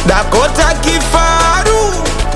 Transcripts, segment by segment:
Dakota kifaru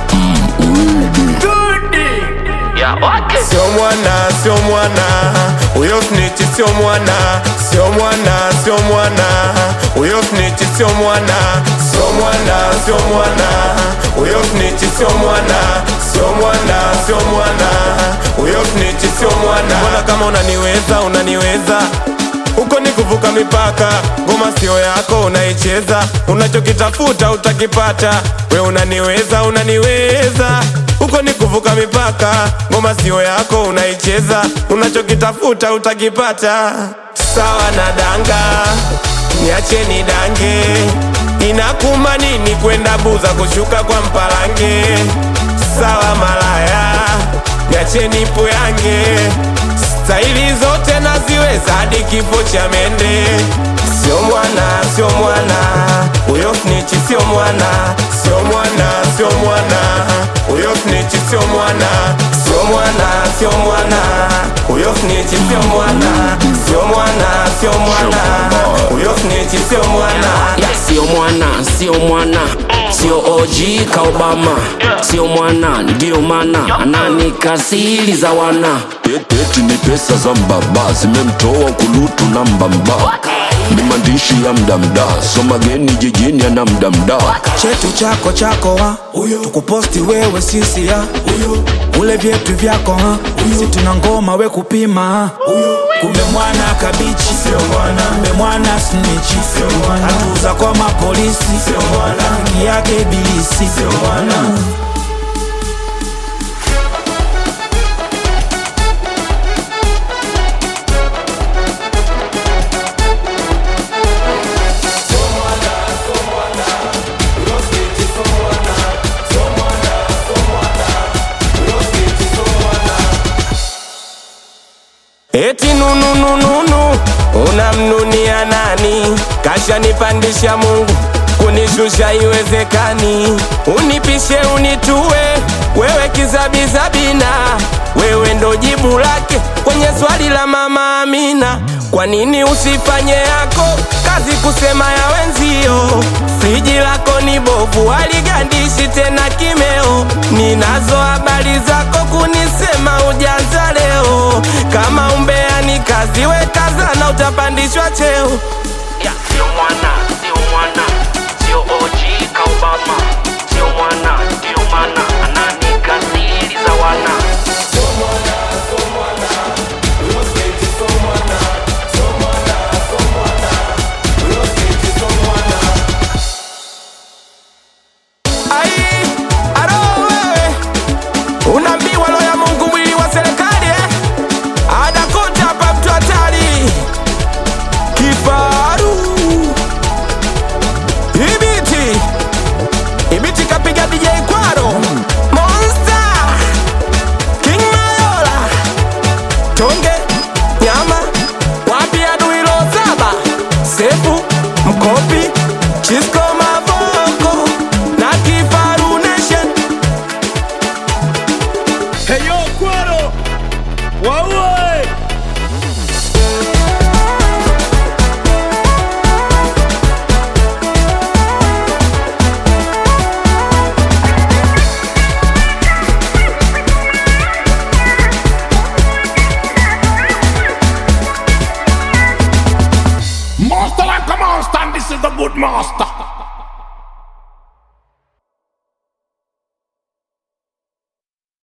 sio mwana, sio mwana, huyo snitch sio mwana, sio mwana, sio mwana, huyo snitch sio mwana, sio mwana, sio mwana, huyo snitch sio mwana, sio mwana, sio mwana, huyo snitch sio mwana. Mbona kama unaniweza, unaniweza huko ni kuvuka mipaka, ngoma sio yako unaicheza, unachokitafuta utakipata. We unaniweza, unaniweza, huko ni kuvuka mipaka, ngoma sio yako unaicheza, unachokitafuta utakipata. Sawa na danga, niacheni dange, inakuma nini kwenda buza kushuka kwa mpalange? Sawa malaya, niacheni poyange staili zote naziweza hadi kifo cha mende. Sio mwana, sio mwana, huyo snitch sio mwana, sio mwana, sio mwana, huyo snitch sio mwana, sio mwana, sio mwana, huyo snitch sio mwana, sio mwana, sio mwana, huyo snitch sio mwana. ya sio mwana sio mwana sio OG ka Obama sio mwana ndio mana ananikasiri za wana Eti ni pesa za mbaba zimemtoa kulutu na mbamba, ni maandishi ya mdamda, so mageni jijini ana mdamda. chetu chako chako ha tukuposti wewe sisi ha ule vyetu vyako ha si tuna ngoma we kupima ha kumbe mwana kabichi kumbe mwana snichi hatuza kwa mapolisi rafiki yake bilisi Eti nununununu unamnunia nani? Kashanipandisha Mungu kunishusha iwezekani, unipishe unitue, wewe kizabizabina, wewe ndo jibu lake kwenye swali la mama Amina. Kwa nini usifanye yako kazi kusema ya wenzio? Friji lako ni bovu, haligandishi tena kimeo. Ninazo habari zako kunisema ujanza leo. Kama umbea ni kazi, we kazana, utapandishwa cheo. ya sio mwana sio mwana sio OG ka Obama sio mwana ndio mana ananikasiri za wana Ai, aro wewe unaambiwa roho ya Mungu mwili wa serikali eh? Adakuta hapa mtu hatari kifaru ibiti ibiti kapiga DJ Kwaro Monster King Mayola Tonge nyama wapi adui lo saba sefu mkopi Chisco Mavoko na Kifaru Nation Heyo Kwaro waue Master like a monster, and this is the good master.